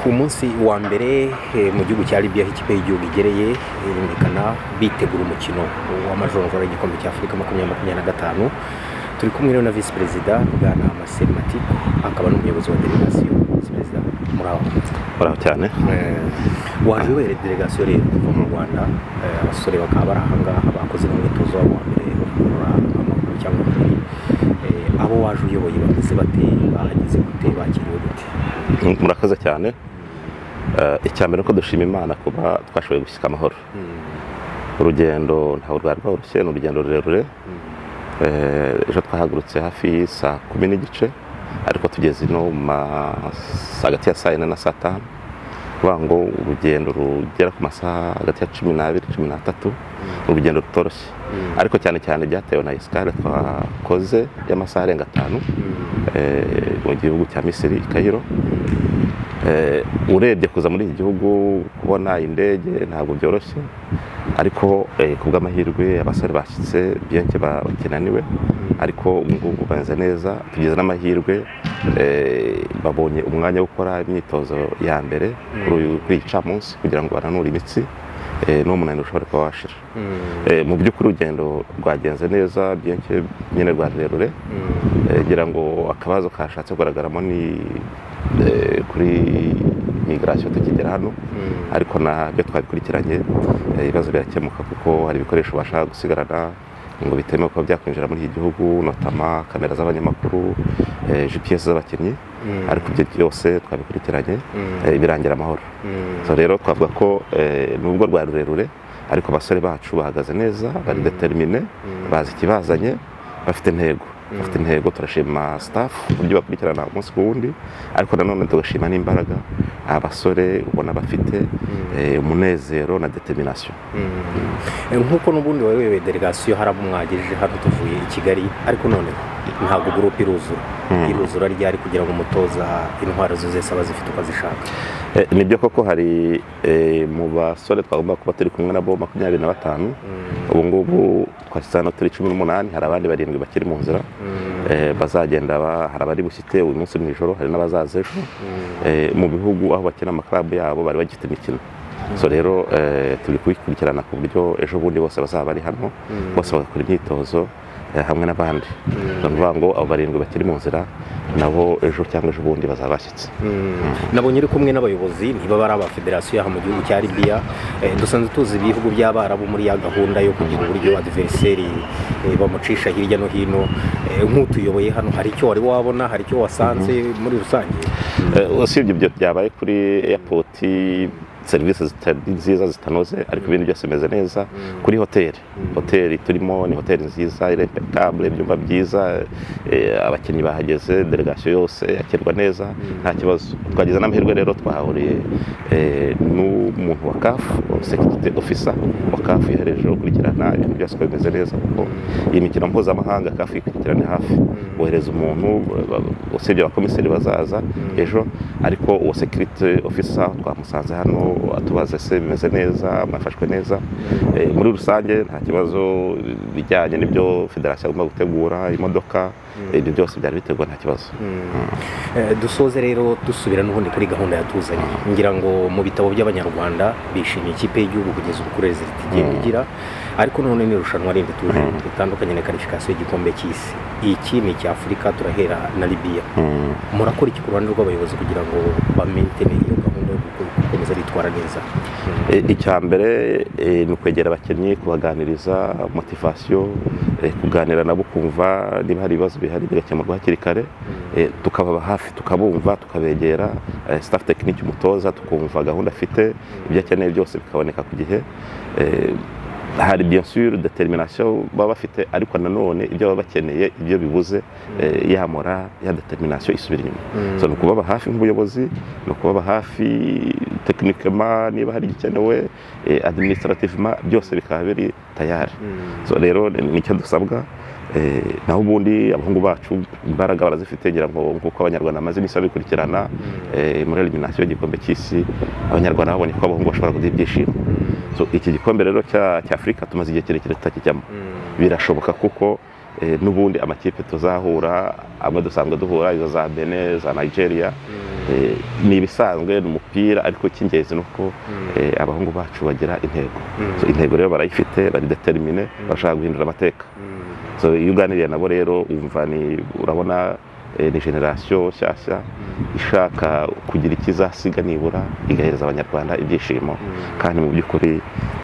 umunsi wa mbere eh, mu gihugu cya libya aho ikipe y'igihugu igereye irerekana bitegura umukino w'amajonjora y'igikombe cya afurika makumyabiri makumyabiri na gatanu turi kumwe rero na visi perezida bwana marcel matiku akaba n'umuyobozi wa delegasiyo visi perezida muraho muraho cyane waje ubere delegasiyo rero kuva mu rwanda eh, abasore bakaba bari ahangaha bakoze n'umwitozo wabo wa mbere wo kugorora amaguru cyangwa umubiri Eh, abo waje uyoboye bameze bate bahageze gute bakiriwe gute Mm, murakoze cyane Eh, icya mbere ni uko dushima imana kuba twashoboye gushyika amahoro urugendo ntabwo rwari rworoshye ni urugendo rurerure Eh, ejo twahagurutse hafi saa kumi n'igice ariko tugeze no mu ma- hagati ya saa yine na saa tanu kuvuga ngo urugendo rugera ku masaha hagati ya cumi n'abiri cumi n'atatu ni urugendo rutoroshye ariko cyane cyane byatewe na esikare twakoze y'amasaha arenga atanu eh, mu gihugu cya misiri i kayiro Eh, urebye kuza muri iki gihugu kubona indege ntabwo byoroshye ariko eh, ku bw'amahirwe abasore bashyitse biyanke bakinaniwe ariko ubu ngubu bameze neza tugize n'amahirwe eh, babonye umwanya wo gukora imyitozo ya mbere kuri uyu- kuri iyi camunsi kugira ngo bananure imitsi eh, n'umunaniro ushobora kuba washira Eh, mu by'ukuri urugendo rwagenze neza biyanke nyine rwa rurerure Eh, ngira ngo akabazo kashatse kugaragaramo ni eh, kuri migirasiyo tukigera hano ariko nabyo twabikurikiranye eh, ibibazo birakemuka kuko hari ibikoresho ubasha gusigarana ngo bitemewe kuba byakwinjira muri iki gihugu notama kamera z'abanyamakuru eh, gps z'abakinnyi ariko ibyo byose twabikurikiranye eh, birangira amahoro so rero twavuga ko eh, nubwo rwari rurerure ariko abasore bacu bahagaze neza bari determine bazi ikibazanye bafite intego bafite intego turashima staff uburyo bakurikirana umunsi ku wundi ariko nanone tugashima n'imbaraga abasore ubona bafite eh, umunezero na determination Eh, nk'uko n'ubundi wari wayoboye delegasiyo hari abo mwagejeje hano tuvuye i kigali ariko none ntabwo gurupe iruzura iruzura ryari kugira ngo umutoza intwaro ze zose aba zifite uko azishaka Eh, ni byo koko hari eh, mu basore twagomba kuba turi kumwe nabo makumyabiri na batanu ubu ngubu twashyize hano turi cumi n'umunani hari abandi barindwi bakiri mu nzira Eh, bazagenda ba- hari abari bushyite uyu munsi mu ijoro hari n'abazaza ejo Eh, mu bihugu aho bakina amakarabu yabo bari bagifite imikino so rero eh, turi kubikurikirana ku buryo ejo bundi bose bazaba bari hano bose bagakora imyitozo eh, hamwe n'abandi ni ukuvuga ngo abo barindwi bakiri mu nzira nabo ejo cyangwa ejo bundi bazaba bashyitse nabonye uri kumwe n'abayobozi niba bari aba federasiyo aha mu gihugu cya libiya Eh, dusanzwe tuzi ibihugu by'abarabu muri ya gahunda yo kugira uburyo adiveriseri eh, bamucisha hirya no hino Eh, nk'utuyoboye hano hari icyo wari wabona hari icyo wasanze muri rusange Eh, usibye ibyo byabaye kuri airport serivisi zitari nziza zitanoze ariko ibindi byose bimeze neza kuri hoteli hoteli turimo ni hoteli nziza irempekabule ibyumba byiza eh, abakinnyi bahageze delegasiyo yose yakirwa neza nta kibazo twagize n'amahirwe rero twahahuriye eh, n'umuntu wa kafu sekirite ofisa wa kafu yahereje gukurikirana ibintu byose uko bimeze neza kuko iyi mikino mpuzamahanga kafu ikurikirana hafi bohereza umuntu ba- ba- usibye abakomiseri bazaza ejo ariko uwo sekirite ofisa twamusanze hano atubaza se bimeze neza mwafashwe neza Eh, muri rusange nta kibazo bijyanye n'ibyo federasiyo agomba gutegura imodoka ibyo byose byari biteguwe nta kibazo Eh, dusoze rero dusubira n'ubundi kuri gahunda yatuzanye ngira ngo mu bitabo by'abanyarwanda bishimiye ikipe y'igihugu kugeza ubu kuri reziliti igenda igira ariko none ni irushanwa rindi tuje ritandukanye na karifikasiyo y'igikombe cy'isi iki ni icya afurika turahera na libiya murakora iki ku ruhande rw'abayobozi kugira ngo bamentene iyo gahunda yo guko- gukomeza bitwara neza E, icya mbere e, ni ukwegera abakinnyi kubaganiriza motivasiyo e, kuganira nabo ukumva niba hari ibibazo bihari bigakemurwa hakiri kare e, tukababa hafi tukabumva tukabegera e, staff tekiniki umutoza tukumva gahunda afite ibyo akeneye byose bikaboneka ku gihe E, hari bien sûr determination baba bafite ariko nanone ibyo baba bakeneye ibyo bibuze e, ya mora ya determination isubira inyuma so, ni ukubaba hafi nk'ubuyobozi ni ukubaba hafi tekinikema niba hari igikenewe eh, administrativement byose bikaba biri tayari so rero ni- nicyo dusabwa eh, naho ubundi abahungu bacu imbaraga barazifite ngira ngo nk'uko abanyarwanda bamaze iminsi babikurikirana eh, muri eliminasiyo y'igikombe cy'isi abanyarwanda babonye ko abahungu bashobora kugira ibyishimo so iki gikombe rero cya cya afurika tumaze igihe kirekire tutakijyamo birashoboka kuko eh, n'ubundi amakipe tuzahura amwe dusanzwe duhura izo za bene za nigeria Eh, ni ibisanzwe ni umupira ariko icy'ingenzi ni uko eh, abahungu bacu bagira intego So, intego rero barayifite baridetermine bashaka guhindura amateka So, iyo uganiriye nabo rero wumva ni urabona eh, ni generasiyo nshyashya ishaka kugira ikizasiga nibura igahereza abanyarwanda ibyishimo kandi mu by'ukuri